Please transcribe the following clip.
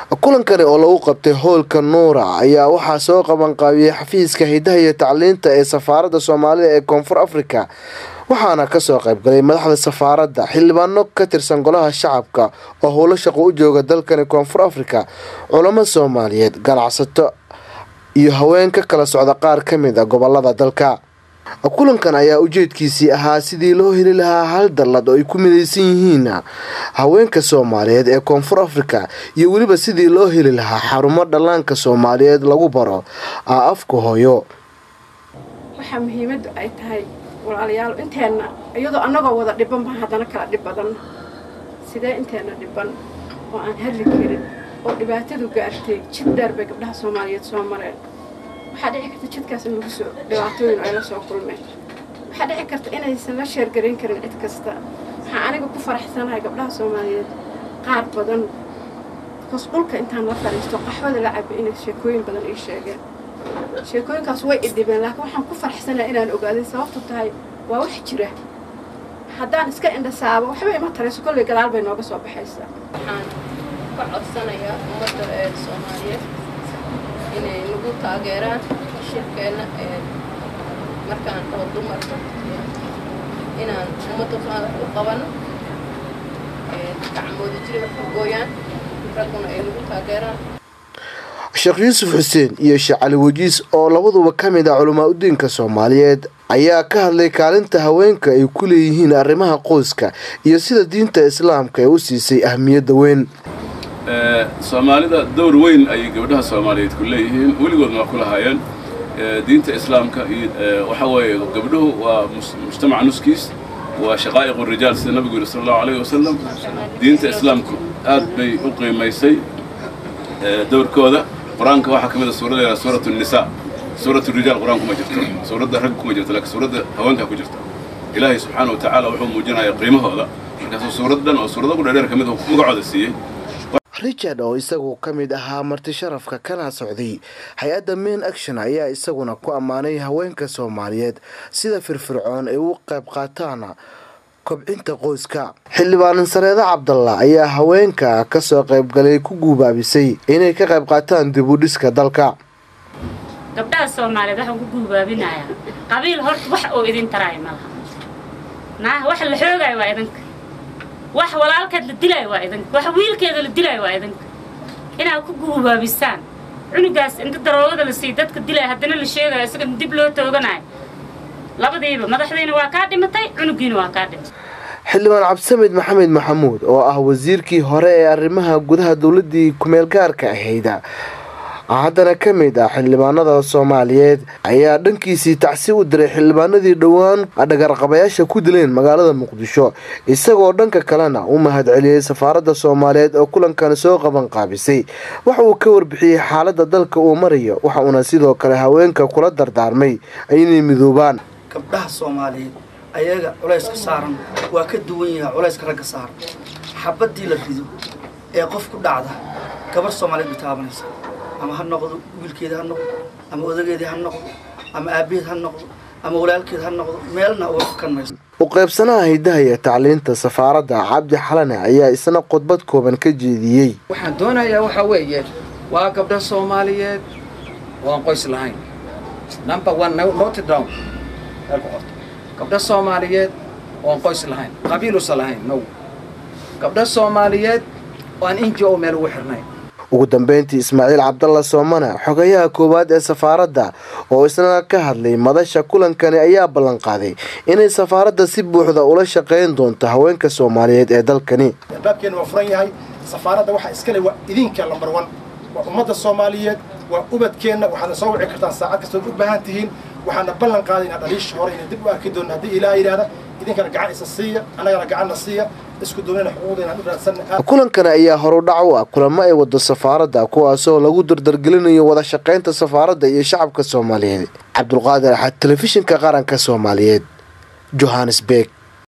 kulankani oo lagu qabtay howlka nuura ayaa waxaa soo qabanqaabiyey xafiiska hidaha iyo tacliinta ee safaaradda soomaalida ee koonfur afrika waxaana kasoo qaybgalay madaxda safaaradda xildhibaano ka tirsan golaha shacabka oo howlo shaqo u jooga dalkani koonfur afrika culamo soomaaliyeed ganacsato iyo haween ka kala socda qaar ka mid a gobolada dalka kulankan ayaa ujeedkiisii ahaa sidii loo heli lahaa hal dallad oo ay ku midaysan yihiin haweenka soomaaliyeed ee koonfur afrika iyo weliba sidii loo heli lahaa xarumo dhallaanka soomaaliyeed lagu baro afka hooyo waxaa muhiimaddu ay tahay walaalayaal inteenna iyadoo annagoo wada dhiban baa haddana kala dhib badan sidee inteenna dhiban oo aan hadli karin oo dhibaatadu gaartay jid dheer bay gabdhaha soomaaliyeed soo mareen waxaa dhici karta jidkaas in lagu soo dhibaatooyin ay la soo kulmeen waxaa dhici karta inaysan la sheergarayn karin cid kasta waxaa aniga ku faraxsanahay gabdhaha soomaaliyeed qaar badan bikoos dhulka intaan la fadhiisto qaxwada la caba inay sheekooyin badan ii sheegeen sheekooyinkaas way idhibeen laakiin waxaan ku faraxsanahay inaan ogaaday sababtu tahay waa wax jira haddaan iska indhasaabo waxba ima tarayso kolley gadaal bay nooga soo baxaysaa waxaan ka codsanayaa ummadda ee soomaaliyeed inay nagu taageeraan shirkeenna markaan oo dumarka inaan ummadda u qabano gacmooda jiri wax u gooyaan ragguna ay nagu taageeraan sheekh yuusuf xuseen iyo sheekh cali wajiis oo labaduba ka mid ah culamaa udiinka soomaaliyeed ayaa ka hadlay kaalinta haweenka ay ku leeyihiin arrimaha qoyska iyo sida diinta islaamka ee u siisay ahmiyadda weyn soomaalida dowr weyn ayay gabdhaha soomaaliyeed ku leeyihiin weligoodna waa ku lahaayeen diinta islaamka iyo waxa weeye gabdhuhu waa mujtamaca nuskiis waa shaqaa'iqu rijaal sida nabigu yidhi sala allahu alayhi wasalam diinta islaamku aad bay u qiimaysay dowrkooda qur-aanka waxaa ka mid a suurada yidhaha suuratu nisaa suuratu rijaal qur-aan kuma jirto suuradda rag kuma jirto laakiin suuradda haweenkaa ku jirta ilaahay subxaana wa tacaala wuxuu muujinaya qiimahooda markaasuu suurad dhan oo suurado ku dheerdheer ka mid magacooda siiyey richard oo isagu ka mid ahaa marti sharafka kana socday hay-adda main action ayaa isaguna ku ammaanay haweenka soomaaliyeed sida firfircoon ay u qayb qaataan kobcinta qoyska xildhibaanan sareede cabdalla ayaa haweenka kasoo qaybgalay ku guubaabisay inay ka qayb qaataan dib u dhiska dalka gabdhaha soomaaliyeed waxaan ku guubaabinayaa qabiil horta wax oo idin taraay ma laha naa wax la xoogaayo waa idinka wax walaalkeed la dilaayo waa idinka wax wiilkeeda la dilaayo waa idinka inaad ku guubaabisaan cunugaas inta daroogada la siiy dadka dilaya haddana la sheegayo isaga dib loo tooganayo labadiiba madaxdiina waa kaa dhimatay cunugiina waa kaa dhimatay xildhibaan cabdisamed maxamed maxamuud oo ah wasiirkii hore ee arrimaha gudaha dowladii kumeel gaarka ahayda haddana ka mid ah xildhibaanada soomaaliyeed ayaa dhankiisii tacsi u diray xildhibaanadii dhowaan dhagarqabayaasha ku dileen magaalada muqdisho isagoo dhanka kalena u mahadceliyey safaaradda soomaaliyeed oo kulankan soo qaban qaabisay waxa uu ka warbixiyey xaaladda dalka uu marayo waxa uuna sidoo kale haweenka kula dardaarmay inay midoobaan gabdhaha soomaaliyeed ayaga culayska saaran waa ka duwan yahay culayska ragga saaran xabadii la rido ee qof ku dhacda gabar soomaaliyeed bay taabanaysa ama ha noqdo wiilkeeda ha noqdo ama odageedii ha noqdo ama aabaheed ha noqdo ama walaalkeed ha noqdo meelna uga fakan mayso u qaybsanaha hidaha iyo tacliinta safaaradda cabdi xalane ayaa isna khudbad kooban ka jeediyey waxaan doonayaa waxaa weeye waa gabdha soomaaliyeed oo aan qoys lahayn number one note down gabdha soomaaliyeed oo aan qoys lahayn qabiilusa lahayn no gabdha soomaaliyeed oo aan inji o meel ugu xirnayn ugu dambeyntii ismaaciil cabdalla soomane xogayaha koowaad ee safaaradda oo isna ka hadlay madasha kulankani ayaa ballanqaaday inay safaaradda si buuxda ula shaqayn doonto haweenka soomaaliyeed ee dalkani albaabkeena waa furan yahay safaaradda waxaa iskale waa idinka lambar one waa ummadda soomaaliyeed waa ubadkeenna waxaadna soo wici kartaan saacad kastood u baahan tihiin waxaana ballan qaadaynaa dhaliisha hore inay dib u arki doonno haddii ilaaha yidhaahda idinkana gacan isa siiya annagana gacanna siiya isku duwnana xuquuqda inaan u raadsanna kulankani ayaa horudhac u ah kulamo ay wado safaaradda kuwaasoo lagu dardargelinayo wada shaqaynta safaaradda iyo shacabka soomaaliyeed cabdulqaadir axad telefishinka qaranka soomaaliyeed johannesburg